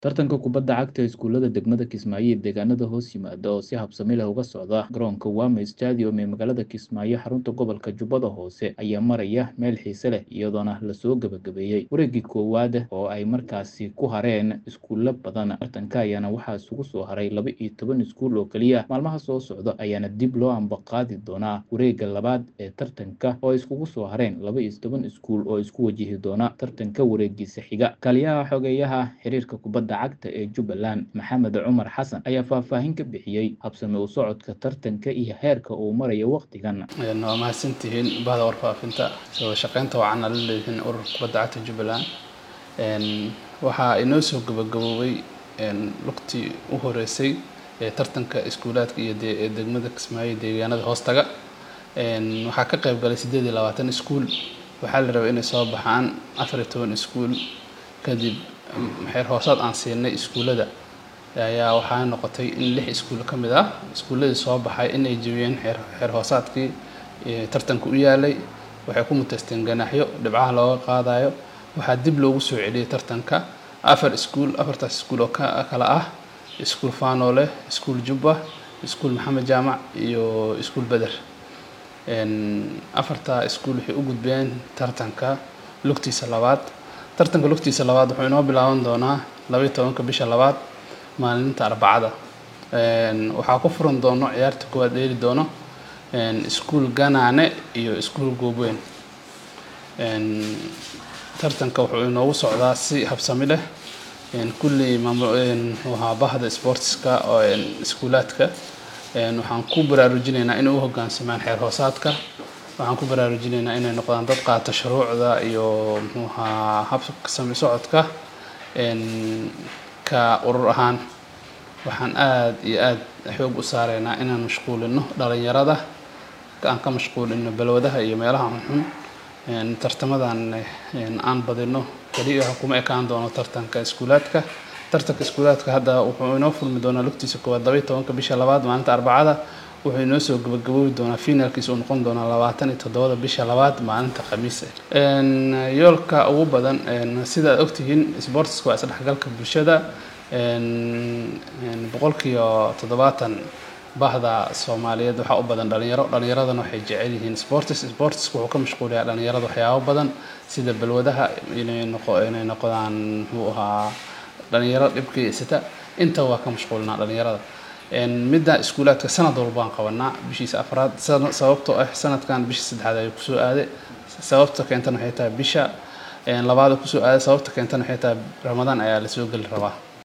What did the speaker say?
Tartanka kubadda cagta ee iskuulada degmada Kismaayo iyo deegaanada hoos yimaada oo si habsami leh uga socda garoonka Wame Stadium ee magaalada Kismaayo xarunta gobolka Jubbada Hoose ayaa maraya meel xiise leh iyadoona lasoo gabagabeeyey wareegii koowaad oo ay markaasi ku hareen iskuulo badan tartanka ayaana waxaa isugu soo haray laba iyo toban iskuul oo keliya maalmaha soo socda ayaana dib loo ambaqaadi doonaa wareegga labaad ee tartanka oo ay iskugu soo hareen laba iyo toban iskuul oo isku wajihi doona tartanka wareegiisa xiga kaliyaha xogeeyaha xiriirka kubadda cagta ee Jubbaland Maxamed Cumar Xasan ayaa faahfaahin ka bixiyey habsami u socodka tartanka iyo heerka uu marayo waqtigan waa mahadsantihiin bahda warfaafinta soo shaqeynta wacan ala leedihiin ururka kubadda cagta Jubbaland waxaa inoo soo gabagaboobay lugtii u horeysay ee tartanka iskuulaadka iyo ee degmada Kismaayo deegaanada hoostaga waxaa ka qayb galay sideed iyo labaatan iskuul waxaa la rabay inay soo baxaan afar iyo toban iskuul kadib xeer hoosaad aan siinay iskuullada ayaa waxaa noqotay in lix iskuul ka mid ah iskuulladii soo baxay inay jebiyeen xeer xeer hoosaadkii tartanka u yaalay waxay ku muteysteen ganaaxyo dhibcaha looga qaadayo waxaa dib loogu soo celiyey tartanka afar iskuul afartaas iskuul oo kala ah iskuul faanoole iskuul jubba iskuul maxamed jaamac iyo iskuul beder afartaa iskuul waxay u gudbeen tartanka lugtiisa labaad tartanka lugtiisa labaad wuxuu inoo bilaaban doonaa laba iyo tobanka bisha labaad maalinta arbacada waxaa ku furan doono ciyaarta koowaad dheeli doono iskuul ganaane iyo iskuul goobweyn tartanka wuxuu inoogu socdaa si habsami leh kulley maamulhaa bahda sportska oo iskuulaadka waxaan ku baraarujinaynaa inay u hoggaansamaan xeer hoosaadka waxaan ku baraarujinaynaa inay noqdaan dad qaata shuruucda iyo muxuuhaa habka sami socodka ka urur ahaan waxaan aada iyo aada xoog u saareynaa inaan mashquulino dhalinyarada aan ka mashquulino balwadaha iyo meelaha xunxun tartamadan aan badino keliya kuma ekaan doono tartanka iskuulaadka tartanka iskuulaadka hadda wuxuu inoo furmi doonaa lugtiisa koowaad laba iyo tobanka bisha labaad maalinta arbacada wuxuu inoo soo gabagaboobi doonaa finalkiisa uu noqon doonaa labaatan iyo toddobada bisha labaad maalinta khamiis yoolka ugu badan sida aad ogtihiin sportska waa isdhexgalka bulshada boqolkiiba toddobaatan bahda soomaaliyeed waxaa u badan dhalinyaro dhalinyaradana waxay jecel yihiin sports sportska wuxuu ka mashquulayaa dhalinyarada waxyaabo badan sida balwadaha inay noqo inay noqdaan muxuu ahaa dhalinyaro dhibkaysata inta waa ka mashquulinaa dhalinyarada midda iskuulaadka sanad walba aan qabanaa bishiisa afraad sababtoo ah sanadkan bisha saddexaad ayuu kusoo aaday sababta keentana waxay tahay bisha labaada kusoo aaday sababta keentana waxay tahay ramadaan ayaa lasoo geli rabaa